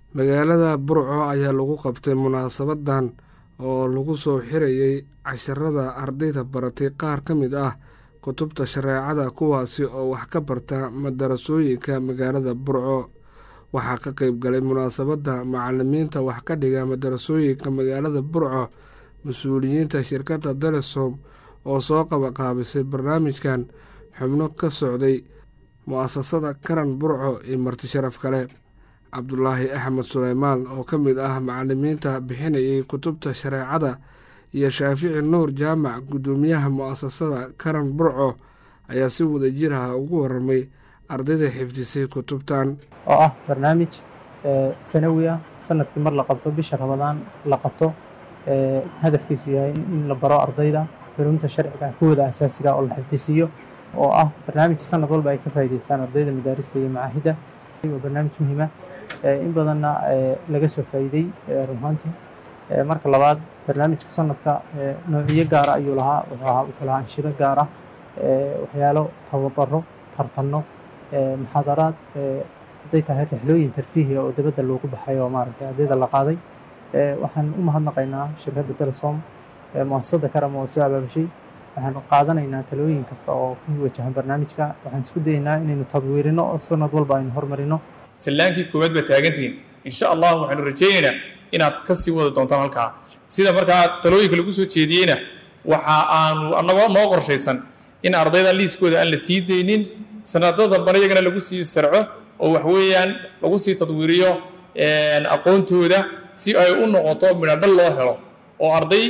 magaalada burco ayaa lagu qabtay munaasabadan oo lagu soo xirayey casharada ardayda baratay qaar ka mid ah kutubta shareecada kuwaasi oo wax ka barta madarasooyinka magaalada burco waxaa ka qeyb galay munaasabadda macalimiinta wax ka dhiga madarasooyinka magaalada burco mas-uuliyiinta shirkadda dalesom oo soo qabaqaabisay barnaamijkan xubno ka socday mu-asasada karan burco iyo marti sharaf kale cabdulaahi axmed suleymaan oo ka mid ah macalimiinta bixinayay kutubta shareecada iyo shaafici nuur jaamac guddoomiyaha mu-asasada karan burco ayaa si wadajir ah ugu waramay ardayda xifdisay kutubtan oo ah barnaamij sanawi ah sanadkii mar la qabto bisha ramadaan la qabto hadafkiisu yahay in la baro ardayda culumta sharciga kuwooda asaasiga oo la xifdisiiyo oo ah barnaamij sanad walba ay ka faa'idaystaan ardayda madaarista iyo macaahidda waa barnaamij muhiima in badanna laga soo faa'iidey runaantii marka labaad barnaamijka sanadka noociyo gaara ayuu lahaa wuxuu lahaa anshiro gaara waxyaalo tababaro tartanno muxaadaraad hadday tahay rixlooyin tarfiihiga oo dabadda loogu baxay oo maaragtay ardayda la qaaday waxaan u mahadnaqaynaa shirkadda telesom muasasada karam oo soo abaabushay waxaan qaadanaynaa talooyin kasta oo ku wajahan barnaamijka waxaan isku dayaynaa inaynu tadwiirino oo sanad walba aynu horumarino sallaankii koowaad baa taagantihiin insha allah waxaanu rajaynaynaa inaad ka sii wada doontaan halkaa sida markaa talooyinka lagu soo jeediyeyna waxa aanu annagoo noo qorshaysan in ardayda liiskooda aan la sii daynin sanadada dambana iyagana lagu sii sarco oo wax weeyaan lagu sii tadwiiriyo aqoontooda si ay u noqoto midhadhal loo helo oo arday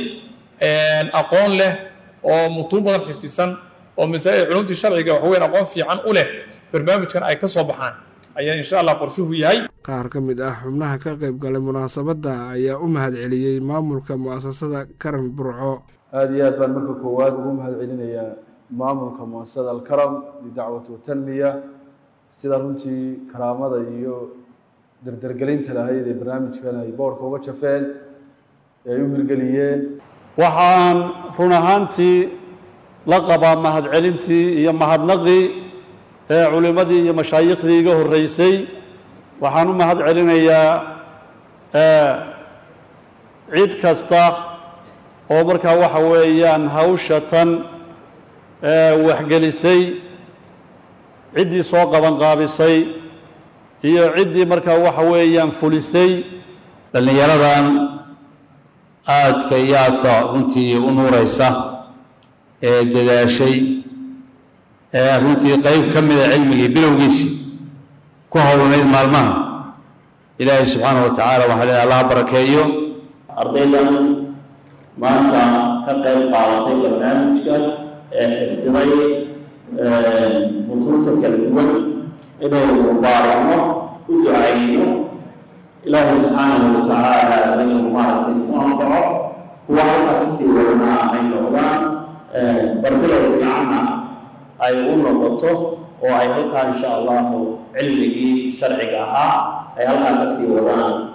aqoon leh oo mutuun badan xifdisan oo masaa'il culumtii sharciga wax weyn aqoon fiican u leh barnaamijkan ay ka soo baxaan ayaa insha allah qorshuhu yahay qaar ka mid ah xubnaha ka qayb galay munaasabadda ayaa u mahad celiyey maamulka mu'asasada karan burco aada iyo aad baan marka koowaad ugu mahad celinayaa maamulka muasasada alkaram lidacwati watanmiya sida runtii karaamada iyo dardargelinta lahayd ee barnaamijkan ay boorka uga jafeen ee ay u hirgeliyeen waxaan run ahaantii la qabaa mahadcelintii iyo mahadnaqii ee culimmadii iyo mashaayiikhdii iga horreysay waxaan u mahad celinayaa cid kasta oo markaa waxa weeyaan hawsha tan waxgelisay ciddii soo qabanqaabisay iyo ciddii markaa waxa weeyaan fulisay dhallinyaradan aadka iyo aadka runtii u nuuraysa ee dadaashay ee runtii qeyb ka mida cilmigii bilowgiisi ku howlanayd maalmaha ilaahay subxaanahu wa tacaala waxaa leehay allaha barakeeyo ardaydan maanta ka qayb qaadatay barnaamijka ee xifdiday mutuunta kala duwan inaynu baarano u ducayno ilaahay subxaanahu wa tacaala inuu maaragtay ku anfaco kuwa halkaa kasii wadanaa ay noqdaan barbilow fiicanna ay u noqoto oo ay halkaa insha allahu cilmigii sharciga ahaa ay halkaa kasii wadaan